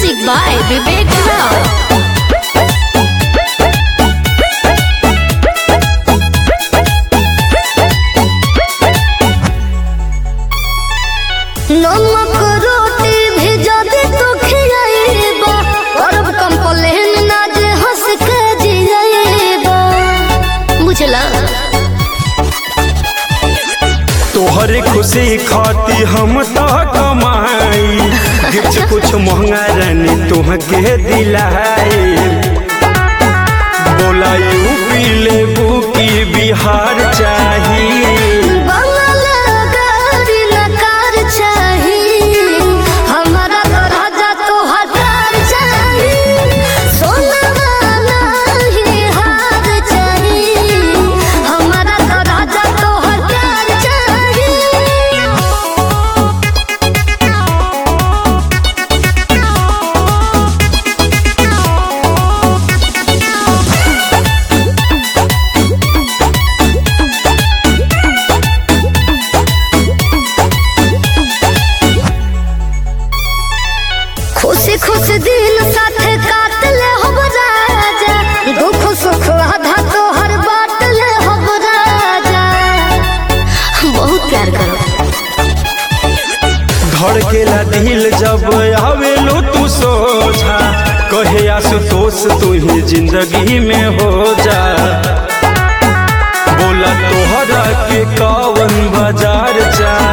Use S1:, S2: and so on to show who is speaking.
S1: Music by Vivek Rao.
S2: नमक रोटी भी जदि तू खियाइबा करब कंप्लेन ना जे हंस के जियाइबा
S1: बुझला
S3: तोहरे खुशी खाती हम तो कमाई गिफ्ट कुछ महंगा रानी तुहके दिलाई बोला यूपी लेबू की बिहार चाहिए
S2: बंगल गाड़ी नकार चाही हमारा तो राजा तो हजार चाही सोना नहीं हार चाही हमारा तो राजा तो हजार चाही खुशी खुश दिन साथे काट ले हो राजा दुख सुख आधा तो हर बात ले हो राजा
S1: बहुत प्यार करो
S3: धड़केला दिल जब आवेलो तू सोझा कहे आशुतोष तू ही जिंदगी में हो जा बोला तोहरा के कवन बाजार जा